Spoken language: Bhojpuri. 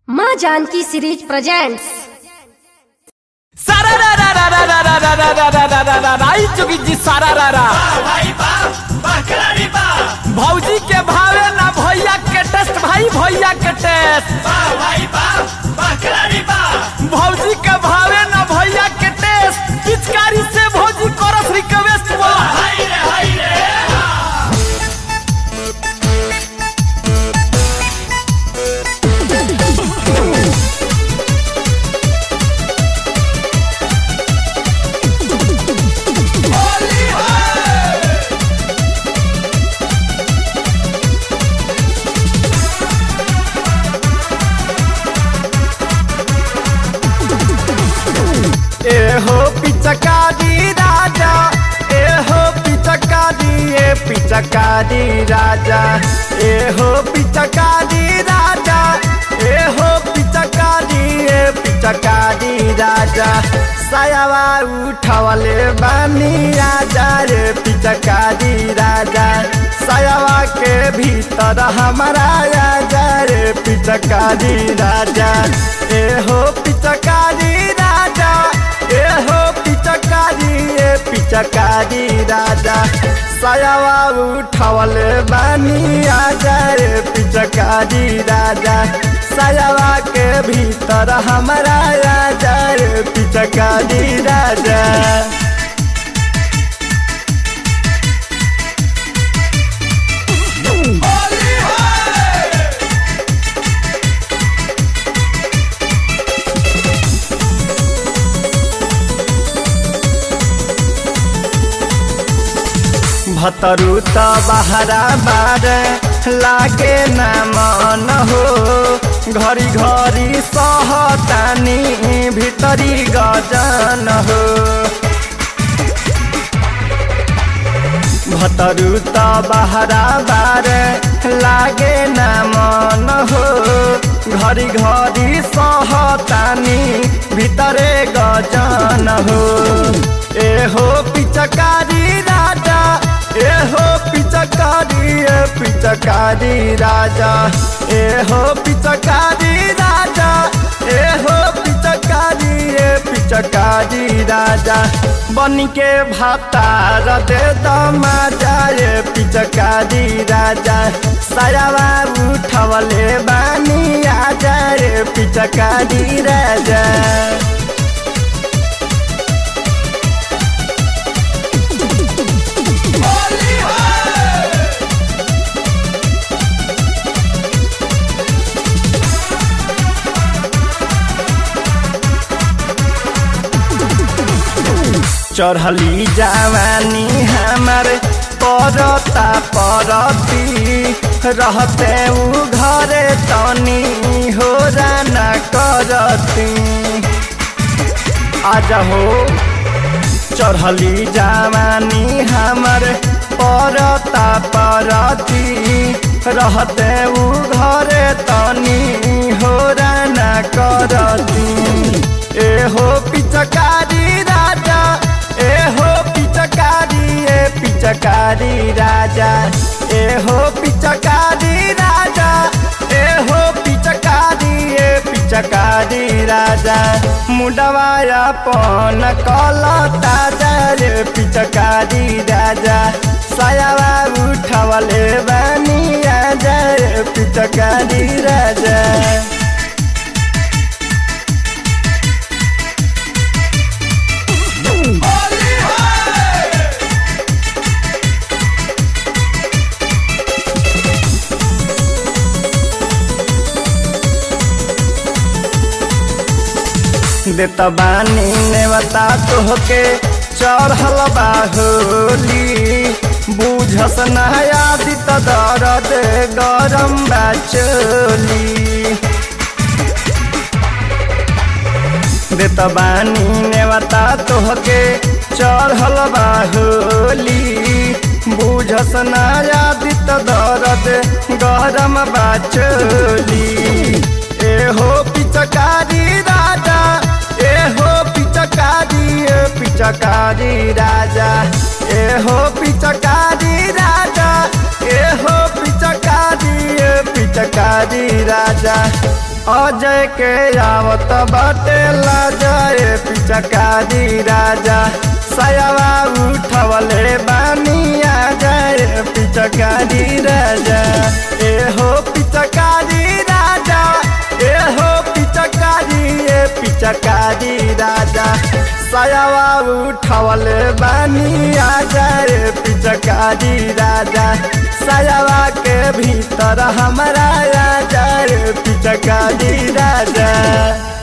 माँ जानकी सीरीज प्रेजेंट्स सारा रा रा रा रा रा रा रा रा रा रा रा रा रा राई जोगी जी सारा रा रा भौजी के भावे ना भैया के टेस्ट भाई भैया के टेस्ट भौजी के भावे ना भैया के टेस्ट पिचकारी से भौजी करस रिक्वेस्ट बोला ए हो पिचकारी राजा ए हो पिचकारी ए पिचकारी राजा ए हो पिचकारी राजा ए हो पिचकारी ए पिचकारी राजा सायावा उठवले बानी राजा रे पिचकारी राजा सायावा के भीतर हमारा राजा रे पिचकारी राजा ए हो पिचकारी राजा ए हो पिचकारी ए पिचकारी राजा सायावा उठवले बानी आजा रे पिचकारी राजा सायावा के भीतर हमारा राजा रे पिचकारी राजा भतरू त बहरा बार लागे न मन हो घरी घरी सहतानी भितरी गजन हो भतरू त बहरा बार लागे न मन हो घरी घरी सहतानी भितरे गजन हो ए हो पिचकारी राजा ए हो पिचकारी ए पिचकारी राजा ए हो पिचकारी राजा ए हो पिचकारी ए पिचकारी राजा बन के भातार दे दमाजा ए पिचकारी राजा सायावा उठवले बानी आजा रे पिचकारी राजा चढ़ली जवानी हमार परता परती रहते उ घरे तनी हो राना करती आज हो चढ़ली जवानी हमार परता परती रहते उ घरे तनी हो राना करती ए हो पिचकारी राजा ए हो पिचकारी ए पिचकारी राजा ए हो पिचकारी राजा ए हो पिचकारी ए पिचकारी राजा मुडवाया पन कल ताजा रे पिचकारी राजा सायावा उठवले बानी आजा रे पिचकारी राजा देत बानी नेवता तोहके चढ़ल बाहोली बुझस नयादित दरद गरम बाचोली देत बानी नेवता तोहके चढ़ल बाहोली बुझस नयादित दरद गरम बाचोली ए हो पिचकारी राजा ए हो पिचकारी ए पिचकारी राजा ए हो पिचकारी राजा ए हो पिचकारी ए पिचकारी राजा अजय के आवत बाटे लाजय पिचकारी राजा सयावा उठवले बानी आ जाए पिचकारी राजा ए हो पिचकारी राजा ए हो पिचकारी ए पिचकारी राजा सयावा उठवले बानी आ जाए पिचकारी राजा सयावा के भीतर हमारा आ जाए पिचकारी राजा